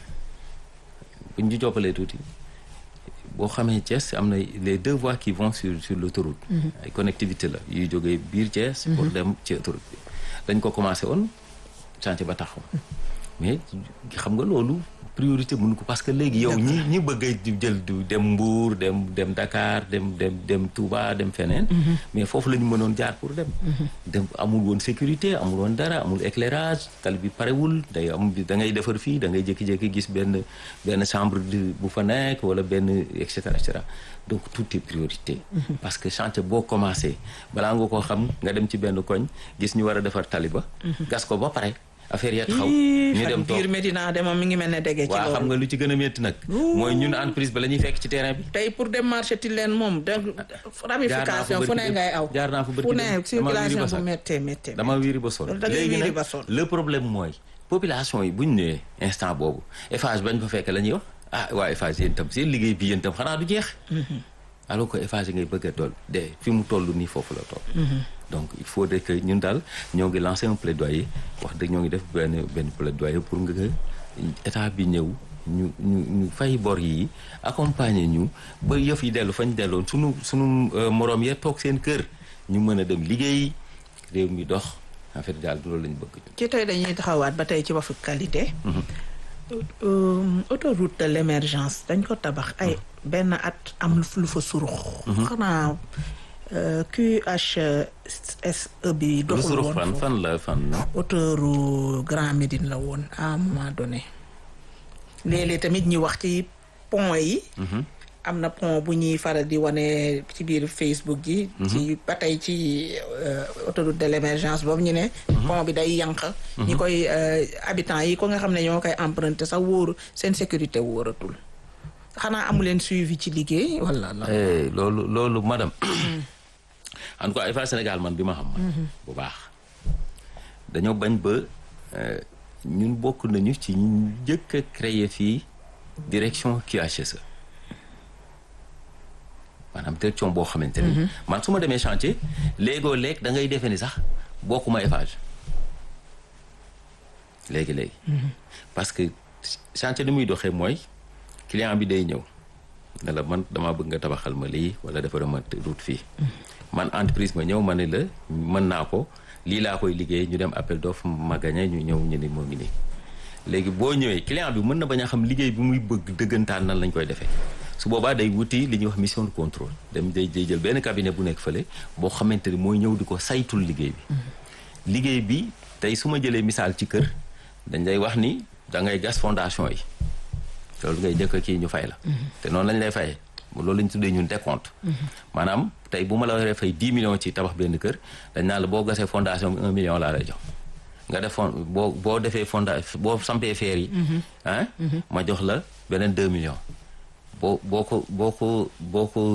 Speaker 1: biñ ñu joppalee tuuti. boo xamee Thiès am na les deux voies qui vont sur sur l'autoroute ay connectivité la yuy jógee biir Thiès pour dem ci autoroute bi dañ ko commencé woon chantier ba taxaw mais xam nga loolu priorité mënu ko parce que léegi yow ñi ñi bëgg a jël du dem Mbour dem dem Dakar dem dem dem Touba dem feneen mais foofu la ñu mënoon jaar pour dem dem amul woon sécurité amul woon dara amul éclairage tali bi parewul day am da ngay defar fii da ngay jékki-jékki gis benn benn chambre de bu fa nekk wala benn et cetera et cetera donc tout est priorité parce que chantier boo commencé balaa nga koo xam nga dem ci benn koñ gis ñu war a defar tali ba gas ko ba pare affaire ya taxaw ñu dem toog
Speaker 2: biir Medina de moom mi ngi mel ne dege ci
Speaker 1: waaw xam nga lu ci gën a métti nag mooy ñun entreprise ba la ñuy fekk ci terrain bi
Speaker 2: tey pour dem marché ti leen moom de ramification fu ne ngay aw
Speaker 1: jaar naa fa
Speaker 2: fu ne circulation bu méttee méttee
Speaker 1: dama wiiri ba sol
Speaker 2: da ngay
Speaker 1: léegi
Speaker 2: wiiri
Speaker 1: nag
Speaker 2: ba sol
Speaker 1: le problème mooy population yi bu ñu nee instant boobu Eiffage bañ fa fekk la ñuy wax ah waa Eiffage yéen tam seen liggéey bi yéen tam xanaa du jeex alors que Eiffage ngay bëgg a dool de fi mu toll nii foofu la toll donc il faudrait que ñun daal ñoo ngi lancé un plaidoyer wax dëgg ñoo ngi def benn benn plaidoyer pour nga état bi ñëw ñu ñu ñu fay bor yi accompagner ñu ba yëf yi dellu fañ delloon sunu sunu moroom ya toog seen kër ñu mën a dem liggéey réew mi dox en fait daal loolu lañu bëgg ñun.
Speaker 2: ci tey dañuy taxawaat ba tey ci waxu qualité Euh, autoroute de l'émergence dañ ko tabax ay benn at am lu fa surux xanaa euh, QHSE bi
Speaker 1: lu
Speaker 2: doxul
Speaker 1: surux
Speaker 2: woon
Speaker 1: fan
Speaker 2: foofu.
Speaker 1: fan la fan la.
Speaker 2: autouru Grand Médine la woon à un moment donné léeg-léeg tamit ñi wax ci pont yi am na pont bu ñuy faral di wane ci biir Facebook ji ci ba tey ci euh, autoroute de l'émergence boobu ñu ne pont bi day yànq ñi koy euh, habitants yi ko nga xam ne ñoo koy emprunté sax wóoru seen sécurité wóoratul xanaa amu leen suivi ci liggéey wala la
Speaker 1: Eh, loolu loolu madame en tout cas Eiffage Sénégal man bi ma xam man bu baax dañoo bañ ba euh, ñun bokk nañu ci ñu njëkk a créer fii direction QHSE maanaam direction boo xamante ni man su ma demee chantier léegoo léeg da ngay defee ni sax bokkuma Eiffage léegi-léegi parce que chantier ni muy doxee mooy client bi day ñëw ne la man damaa bëgg nga tabaxal ma lii wala defara ma route fii man entreprise ma ñëw ma ne la mën naa ko lii laa koy liggéey ñu dem appel d'offre ma gagné ñu ñëw ñu ni moo ngi nii léegi boo ñëwee client bi mën na bañ a xam liggéey bi muy bëgg dëggantaan nan lañ koy defee su boobaa day wuti li ñuy wax mission de contrôle dem day day jël benn cabinet bu nekk fële boo xamante ni mooy ñëw di ko saytul liggéey bi liggéey bi tey su ma jëlee misaal ci kër dañ lay wax ni da ngay gas fondation yi loolu ngay njëkk kii ñu fay la te noonu lañ lay fayee loolu lañ tuddee ñun décompte maanaam tey bu ma la waree fay 10 millions ci tabax benn kër dañ naan la boo gasee fondation bi 1 million laa lay jox nga def fond boo boo defee fonda boo sampee feer yi ah ma jox la beneen 2 millions boo boo ko boo ko boo ko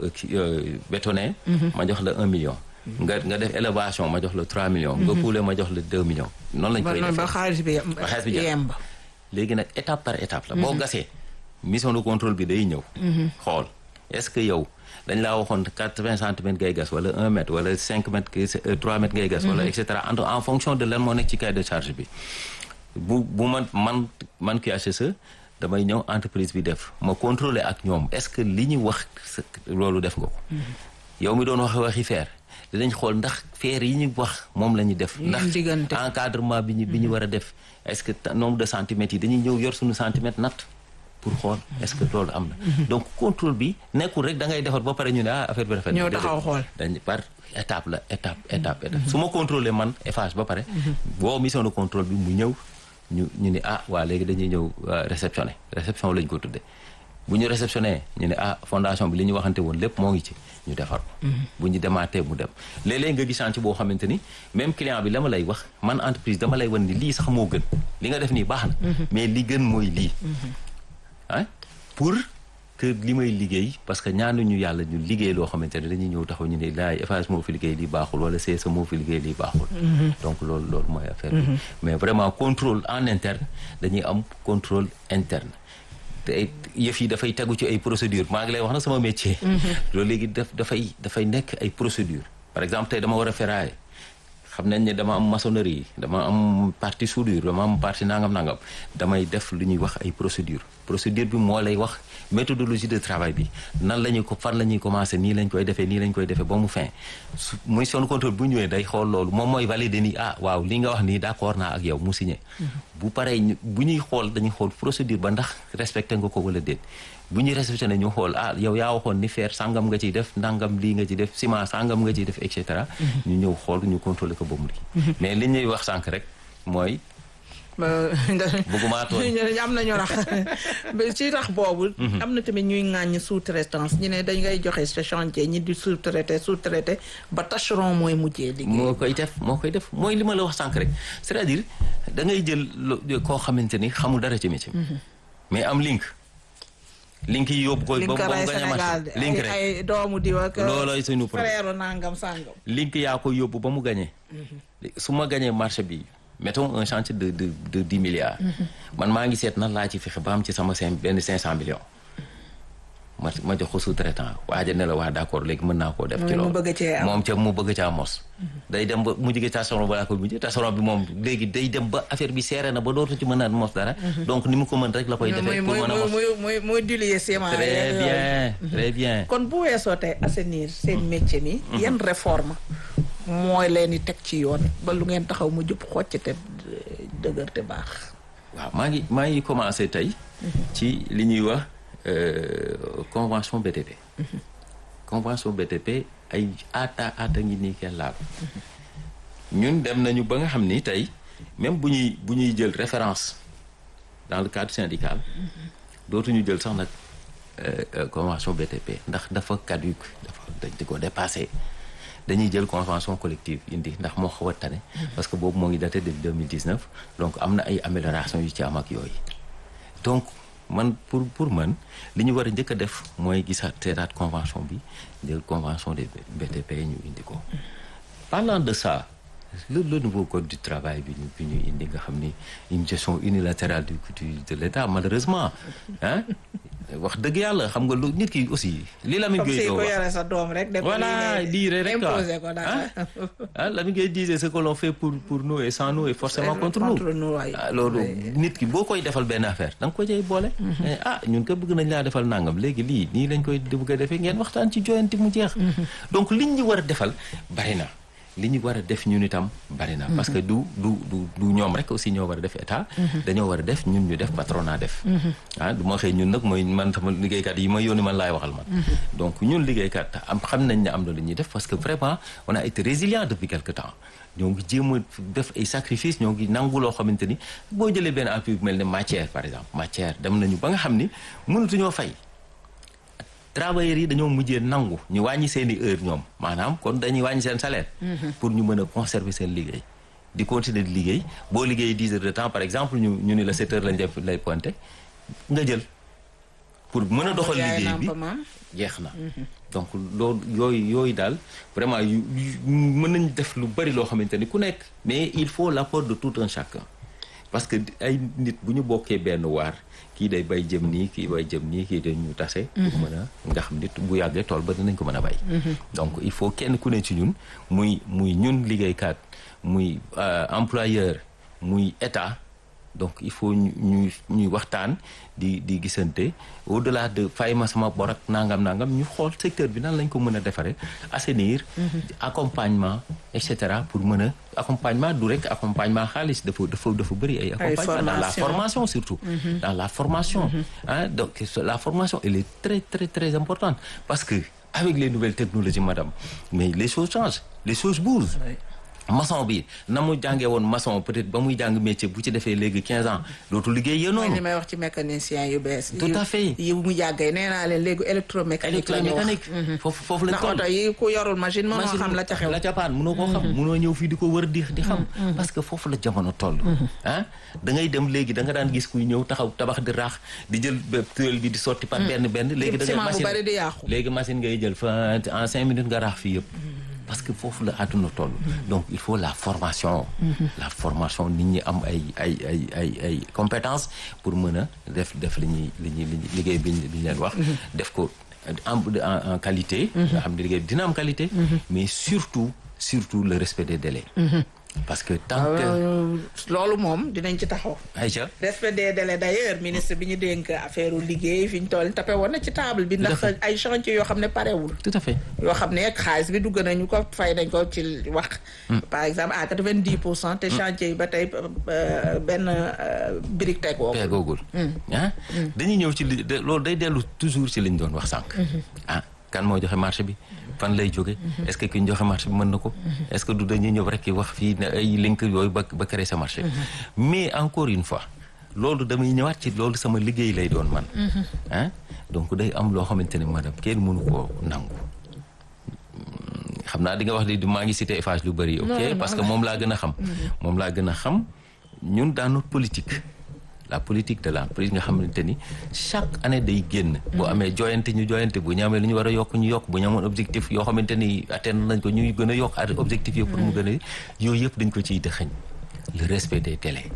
Speaker 1: bétonné ma jox la 1 million nga nga def élévation ma jox la 3 millions nga kuule ma jox la 2 millions noonu lañ koy
Speaker 2: ba
Speaker 1: defee
Speaker 2: ba xaalis bi
Speaker 1: ba xaalis bi jeex.
Speaker 2: yemb
Speaker 1: léegi nag étape par étape la boo gasee mission de contrôle bi day ñëw xool est-ce que yow dañ laa waxoon quatre-vingts centimètres ngay gas wala un mètre wala cinq mètres euh, trois mètres ngay gas wala et cetera en en fonction de lan moo nekk ci cahier de charge bi bu bu man man man QHSE damay ñëw entreprise bi def ma contrôler ak ñoom est-ce que li ñu wax sa- loolu def nga ko yow mi doon wax waxi feer dinañ xool ndax feer yi ñu wax moom la ñu def
Speaker 2: Yi
Speaker 1: ndax
Speaker 2: ñu diggante.
Speaker 1: encadrement bi ñu bi ñu war a def est-ce que ta- nombre de centimètres yi dañuy ñëw yor suñu centimètre natt pour xool est-ce que loolu am na donc contrôle bi nekkul rek da ngay defar ba pare ñu ne ah affaire bi rafet na.
Speaker 2: Ñëw taxaw xool.
Speaker 1: dañ par étape la étape étape étape su ma contrôler man Eiffage ba pare boo mission de contrôle bi mu ñëw ñu ñu ne ah waa léegi dañuy ñëw euh, réceptionner réception lañ ko tudde bu ñu réceptionné ñu ne ah fondation bi li ñu waxante woon lépp moo ngi ci ñu defar ko bu ñu demaatee mu dem léeg-léeg nga gis chantier boo xamante ni même client bi la ma lay wax man entreprise dama lay wan ni lii sax moo gën li nga def nii baax na mais li gën mooy lii ah pour que li may liggéey parce que ñaanuñu yàlla ñu liggéey loo xamante ne dañuy ñëw taxaw ñu ne laay Eiffage moo fi liggéey lii baaxul wala CSA moo fi liggéey lii baaxul donc loolu loolu mooy affaire bi mais vraiment contrôle en interne dañuy am contrôle interne te ay yëf yi dafay tegu ci ay procédure maa ngi lay wax na sama métier loolu léegi daf dafay dafay nekk ay procédure par exemple tey dama war a ferraille xam nañ ne dama am maçonnerie dama am partie soudure dama am partie nangam nangam damay def lu ñuy wax ay procédure procédure bi moo lay wax méthodologie de travail bi nan la ñuy ko fan la ñuy commencé nii lañ koy defee nii lañ koy defee ba mu fin su muy son contrôle bu ñëwee day xool loolu moom mooy valider ni ah waaw li nga wax nii d'accord naa ak yow mu signé bu paree ñu bu ñuy xool dañuy xool procédure ba ndax respecté nga ko wala déet bu ñuy respecté ne ñu xool ah yow yaa waxoon ni fer sangam nga ciy def ndangam lii nga ci def ciment sangam nga ciy def et cetera ñu ñëw xool ñu contrôler ko ba mu lii mais li ñuy wax sànq rek mooy bëgguma tooñ
Speaker 2: am nañu rax ci tax boobu am na tamit ñuy ŋàññ sous-traitance ñu ne dañ ngay joxe sa chantier ñi di sous-traité sous-traité ba tâcheron mooy mujjee liggéey
Speaker 1: moo koy def moo koy def mooy li ma la wax sànq rek c'est-à-dire da ngay jël koo xamante ni xamul dara ci métier mais am link link yi yóbbu ko ba mu gañ a marché link rek
Speaker 2: ay doomu diw ak
Speaker 1: loolooy suñu problème
Speaker 2: frère nangam sangam
Speaker 1: link yaa ko yóbbu ba mu gañee su ma gañee marché bi mettons un chantier de de de dix milliards man maa ngi seet nan laa ci fexe ba am ci sama cinq benn cinq cent millions ma ma jox ko sous-traitant waaja ne la waa d'accord léegi mën naa koo def ci loolu moom ca mu bëgg caa mos day dem ba mu jógee tasaron balaa ko mujj tasaron bi moom léegi day dem ba affaire bi seere na ba dootu ci mën a mos dara donc ni mu ko mën rek la koy defee pour mën a mos
Speaker 2: muy muy diluer ciment
Speaker 1: très bien très bien
Speaker 2: kon bu weesoo tey assainir seen métier mi yan réforme mooy leen di teg ci yoon ba lu ngeen taxaw mu jub xocc te dëgër te baax
Speaker 1: waaw maa ngi maa ngi commencé tey ci li ñuy wax convention BTP convention BTP ay aata aata ngi nii kenn laal ñun dem nañu ba nga xam ni tey même bu ñuy bu ñuy jël référence dans le cadre syndical dootuñu jël sax nag convention BTP ndax dafa caduc dafa dañ di ko dépassé dañuy jël convention collective indi ndax moo xaw a tane parce que boobu moo ngi daté de 2019 donc am na ay amélioration yu ci am ak yooyu donc man pour pour man li ñu war a njëkk a def mooy gisaat seetaat convention bi jël convention des BTP ñu indi ko parlant de ça le le nouveau code du travail bi ñu bi ñu indi nga xam ni une gestion unilatérale du de l'État malheureusement ah wax dëgg yàlla xam nga lu nit ki aussi li Lamine Gueye
Speaker 2: ko yore sa doom rek
Speaker 1: voilà dire rek
Speaker 2: imposer ko dara
Speaker 1: ah Lamine Gueye disait ce que l'on fait pour pour nous et sans nous et forcément contre nous ah loolu nit ki boo koy defal benn affaire da nga ko cay boole ah ñun ko bëgg nañ laa defal nangam léegi lii nii lañ koy bëgg a defee ngeen waxtaan ci joyanti mu jeex donc liñ ñu war a defal bari na li ñu war a def ñun itam bari na parce que du du du du ñoom rek aussi ñoo war a def état dañoo war a def ñun ñu def patronat def ah du ma xëy ñun nag mooy man sama liggéeykat yi ma yónni man laay waxal man donc ñun liggéeykat am xam nañ ne am na lu ñuy def parce que vraiment on a été résilient depuis quelque temps ñoo ngi jéem a def ay sacrifice ñoo ngi nangu loo xamante ni boo jëlee benn appui bu mel ne matière par exemple matière dem nañu ba nga xam ni mënatuñoo fay travailleurs yi dañoo mujjee nangu ñu wàññi seen i heure ñoom maanaam kon dañuy wàññi seen salaire. pour ñu mën a conserver seen liggéey. di continuer di liggéey boo liggéey dix heures de temps par exemple ñu ñu ni la sept heures lañ def lay pointé nga jël pour mën a doxal liggéey bi jeex na. donc loolu yooyu yooyu daal vraiment yu mën nañ def lu bari loo xamante ni ku nekk mais il faut l'apport de tout un chacun parce que ay nit bu ñu bokkee benn waar. kii day bay jëm nii kii bay jëm nii kii dañu tase. pour mën a nga xam nit bu yàggee tool ba dinañ ko mën a bay. donc il faut kenn ku ne ci ñun muy muy ñun liggéeykat muy employeur muy état donc il faut ñu ñuy ñuy waxtaan di di gisante au delà de fay ma sama bor ak nangam nangam ñu xool secteur bi nan lañ ko mën a defaree assainir. accompagnement et cetera pour mën a accompagnement du rek accompagnement xaalis dafa dafa dafa bëri ay. accompagnement dans la formation surtout. dans la formation. ah donc la formation elle est très très très importante parce que avec les nouvelles technologies madame mais les choses changent les choses bougent. maçon bi na mu jàngee woon maçon peut-être ba muy jàng métier bu ci defee léegi 15 ans dootu liggéey yéen noonu.
Speaker 2: mooy li may wax ci mécanicien yu bees.
Speaker 1: tout à fait
Speaker 2: yi mu jàggee nee naa leen léegi électromécanique la ñu wax
Speaker 1: électromécanique foofu foofu lañ
Speaker 2: ndax oto yi ku yorul machine mënoo xam la ca xew.
Speaker 1: la ca paan mënoo koo xam mënoo ñëw fii di ko wër di di xam. parce que foofu la jamono toll. ah da ngay dem léegi da nga daan gis kuy ñëw taxaw tabax di raax di jël tuile bi di sotti par benn benn. léegi da ngay machine
Speaker 2: bari di yàqu.
Speaker 1: léegi machine ngay jël fa en cinq minutes nga raax fii yëpp. parce que foofu la àdduna toll. donc il faut la formation. la formation nit ñi am ay ay ay ay ay compétences pour mën a def def li ñuy li ñuy liggéey bi ñu leen wax. def ko en en qualité. nga xam ne liggéey bi dina am qualité. mais surtout surtout le respect des délais. parce que tant que
Speaker 2: Euh, loolu moom dinañ ci taxaw.
Speaker 1: Aïcha
Speaker 2: respect des délais d'ailleurs ministre bi ñu dénk affaire liggéey fi ñu toll tapé woon na ci table bi ndax
Speaker 1: Tout à fait.
Speaker 2: ay chantier yoo xam ne parewul
Speaker 1: tout à fait
Speaker 2: yoo xam ne xaalis bi dugg nañu ko fay nañ ko ci wax par exemple à quatre-vingt-dix pour cent te chantier yi ba tey euh, benn euh, brique tegoo ko
Speaker 1: peegoogul ah dañuy ñëw ci li de- loolu day dellu toujours ci liñ doon wax sànq ah kan moo joxe marché bi fan lay jóge est-ce que ki ñu joxe marché bi mën na ko est-ce que du dañuy ñëw rek wax fii ne ay link yooyu ba ba créer sa marché mais encore une fois loolu damay ñëwaat ci loolu sama liggéey lay doon man ah donc day am loo xamante ne madame kenn mënu koo nangu xam naa di nga wax di maa ngi cité Eiffage lu bëri ok
Speaker 2: Non, non,
Speaker 1: parce que
Speaker 2: non.
Speaker 1: moom laa gën a xam moom laa gën a xam ñun dans notre politique la politique de l'entreprise nga xamante ni chaque année day génn bu amee joyante ñu joyante bu ñu amee lu ñu war a yokk ñu yokk bu ñu amoon objectif yoo xamante ni atteindre nañ ko ñuy gën a yokk at objectif yi pour mu gën a yooyu yëpp dañ ko ciy dëxëñ le respect des délais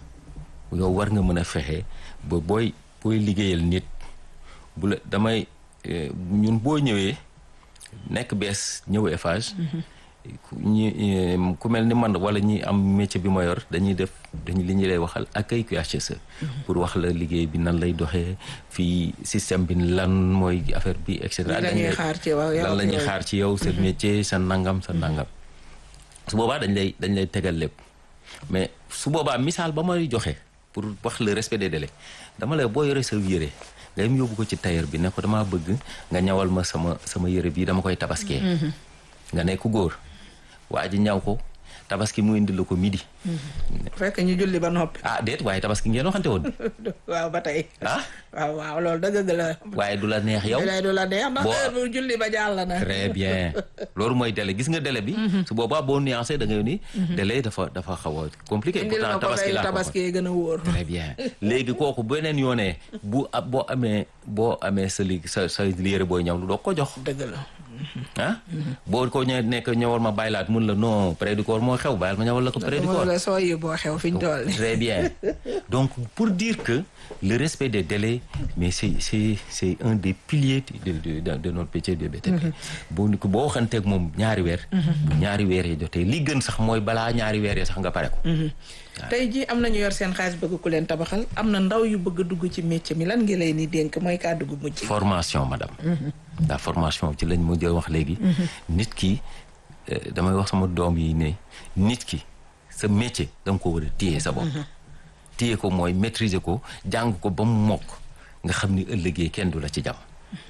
Speaker 1: yow war nga mën a fexe ba booy booy liggéeyal nit bu la damay eh, ñun boo ñëwee nekk bees ñëw Eiffage ku ñi eh, ku mel ni man wala ñi am métier bi ma yor dañuy def dañu li ñu lay waxal accueil QHSE pour wax la liggéey bi nan lay doxee fii système bi lan mooy affaire bi et cetera
Speaker 2: Lan la ñuy xaar ci yow, yow
Speaker 1: lan la ñuy
Speaker 2: yooyu.
Speaker 1: xaar ci yow sa métier sa nangam sa nangam su boobaa dañ lay dañ lay tegal lépp mais su boobaa misaal ba may joxe pour wax le respect des délais dama lay boo yore sa yére nga dem yóbbu ko ci tailleur bi ne ko damaa bëgg nga ñawal ma sama sama yére bii dama koy tabaskee nga ne ku góor waa ji ñaw ko tabaski mu indi la ko midi
Speaker 2: fekk ñu julli ba noppi
Speaker 1: ah déet waaye tabaski ngeen waxante woon
Speaker 2: waaw ba tey
Speaker 1: ah
Speaker 2: waaw waaw loolu dëgg la
Speaker 1: waaye du la neex yow
Speaker 2: di lay du la neex ndax
Speaker 1: Boo-
Speaker 2: heure bu julli ba jàll na
Speaker 1: très bien loolu mooy délai gis nga délai bi su boobaa boo nuancé da ngay ni délai dafa dafa xaw a compliqué
Speaker 2: indil ma
Speaker 1: pourtant
Speaker 2: ko
Speaker 1: tabaski
Speaker 2: kay
Speaker 1: laa ko waxoon.
Speaker 2: tabaski gën a wóor
Speaker 1: très bien léegi kooku beneen yoonee bu ab boo amee boo amee sa li sa sa yére booy ñaw lu doo ko jox
Speaker 2: dëgg la
Speaker 1: ah boo ko ñëwee nekk ñëwal ma bàyyilaat mun la non près du corps moo xew bàyyil ma ñëwal la ko près du
Speaker 2: moo
Speaker 1: corps
Speaker 2: la soo yi boo xew fi ñu toll nii
Speaker 1: très bien donc pour dire que le respect des délais mais c'est c'est c'est un des piliers de de de, de notre métier de BTP boo ni ko boo waxanteeg moom ñaari weer bu ñaari weer yi jotee li gën sax mooy balaa ñaari weer yi sax nga pare ko
Speaker 2: tey jii am nañu yor seen xaalis bëgg ku leen tabaxal am na ndaw yu bëgg a dugg ci métier mi lan ngi lay ni dénk mooy kàddu gu mujj
Speaker 1: formation madame la formation ci lañ mujjee wax léegi nit ki euh, damay wax sama doom yi ne nit ki sa métier da nga ko war a téye sa bopp téye ko mooy maîtriser ko jàng ko ba mu mokk nga xam ni ëllëgee kenn du la ci jam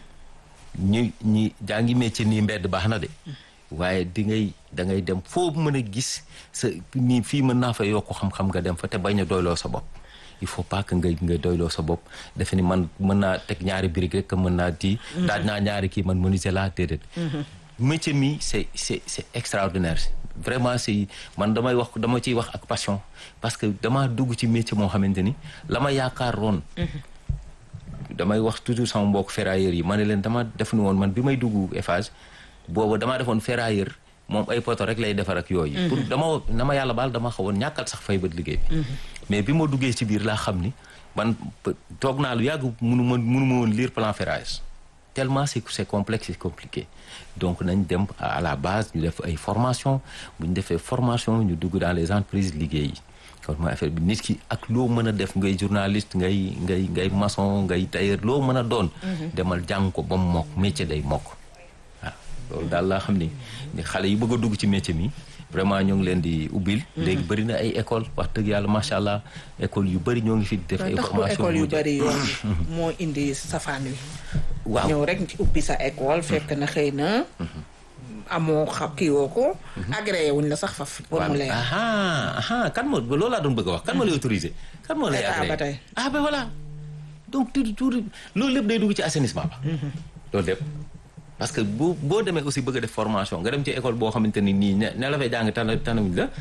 Speaker 1: ñi ñi jàngi métier nii mbedd baax na de waaye di ngay da ngay dem foo mën a gis sa nii fii mën naa fa yokk xam-xam nga dem fa te bañ a doyloo sa bopp il faut pas que nga nga doyloo sa bopp defe ni man mën naa teg ñaari briques rek que mën naa di daaj naa ñaari kii man menuisier laa déedéet métier mi c'est c'est c'est extraordinaire vraiment c'est man damay wax dama ciy wax ak passion parce que dama dugg ci métier moo xamante ni la ma yaakaaroon damay wax toujours sama mbokk ferrailleurs yi ma ne leen dama def ni woon man bi may dugg Eiffage boobu damaa defoon ferrailleur moom ay poto rek lay defar ak yooyu. pour dama dama yàlla baal dama xawoon ñàkkal sax fay bët liggéey bi. mais bi ma duggee ci biir laa xam ni man toog naa lu yàgg munu ma munu ma woon lire plan ferraillage tellement c'est c'est complexe c'est compliqué donc nañ dem à la base ñu def ay formation bu ñu defee formation ñu dugg dans les entreprises liggéey yi. kon mooy affaire bi nit ki ak loo mën a def ngay journaliste ngay ngay ngay maçon ngay tailleur loo mën a doon. demal jàng ko ba mu mokk métier day mokk. waaw loolu daal laa xam ni xale yi bëgg a dugg ci métier mi vraiment ñoo ngi leen di ubbil. léegi bëri na ay école wax dëgg yàlla macha allah école yu bëri ñoo ngi fi def. ay formation
Speaker 2: école yu bëri yoon moo indi safaan wi.
Speaker 1: waaw
Speaker 2: ñëw rek ci ubbi sa école fekk na xëy na. amoo xam kii woo ko. agréé wuñ la sax faf pour mu leer.
Speaker 1: aha aha kan moo loolu laa doon bëgg a wax kan moo lay autorisé. kan moo lay
Speaker 2: État
Speaker 1: agréé
Speaker 2: ba tey.
Speaker 1: ah ben voilà donc tout tout loolu lépp day dugg ci assainissement ba. loolu lépp parce que boo boo demee aussi bëgg a def formation nga dem ci école boo xamante ni nii ne ne la fay jàng tànn tànnawuñ la.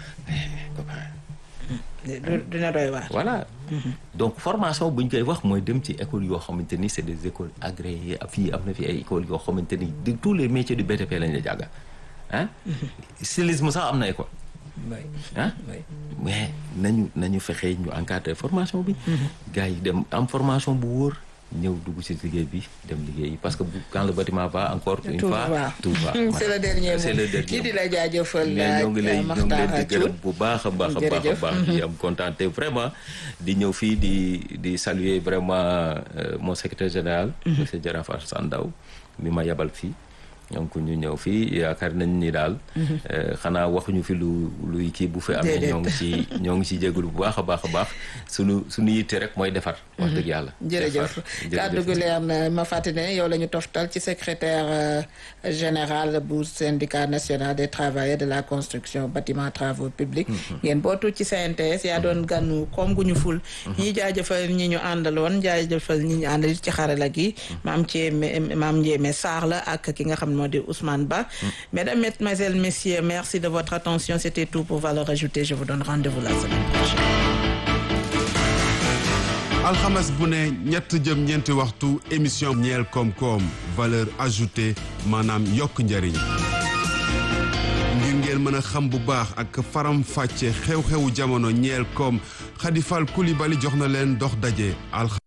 Speaker 2: du- dina doy waar.
Speaker 1: voilà donc formation bu ñu koy wax mooy dem ci école yoo xamante ni c'est des écoles agréées fii am na fi ay écoles yoo xamante ni de tous les métiers du BTP lañ la jàngal ah. stylisme sax am na école.
Speaker 2: oui
Speaker 1: ah
Speaker 2: oui.
Speaker 1: mais nañu nañu fexe ñu encadrer formation bi. gars yi dem am formation bu wóor ñëw dugg ci liggéey bi dem liggéey parce que quand le bâtiment va encore une
Speaker 2: tout
Speaker 1: fois
Speaker 2: va
Speaker 1: tout va
Speaker 2: c'est le dernier
Speaker 1: c'est
Speaker 2: mot
Speaker 1: le dernier
Speaker 2: kii di
Speaker 1: mot.
Speaker 2: la jaajëfal
Speaker 1: mais ñoo ngi lay ñoo ngi leen di gërëm
Speaker 2: Makhtar
Speaker 1: bu baax a baax a baax a
Speaker 2: Jërëjëf.
Speaker 1: baax di am kontaan te vraiment di ñëw fii di di saluer vraiment euh, mon secrétaire général monsieur Jaraaf Alassane Ndao mi ma yabal fii donc ñu ñëw fii yaakaar nañ ni daal euh, xanaa waxuñu fi lu luy kii bu fi amee
Speaker 2: Déedéet.
Speaker 1: ñoo ngi ci ñoo ngi ci jégalu bu baax a baax a baax sunu suñu yitte rek mooy defar wax dëgg yàlla
Speaker 2: jërëjëf
Speaker 1: defar.
Speaker 2: kàddu gu leer na ma fàttali ne yow la ñu toftal ci secrétaire euh, général bu syndicat national des travailleurs de la construction bâtiment travaux publics ngeen bootu ci CNTS yaa doon ganu koom gu ñu ful ñi jaajëfal ñi ñu àndaloon jaajëfal ñi ñu àndal ci xarala gi maam Thiémé maam Ndiémé Sarr la ak ki nga xam ne moo di Ousmane Ba mesdames mesdemoiselles messieurs merci de votre attention c'était tout pour Valeurs Ajoutées je vous donne rendez-vous la semaine prochaine
Speaker 3: alxames bu ne ñett jëm ñeenti waxtu émission ñeel koom-koom valeur ajoutée maanaam yokk njariñ ngir ngeen mën a xam bu baax ak faram fàcce xew-xewu jamono ñeel koom Khady Fall Coulibaly jox na leen dox daje alxames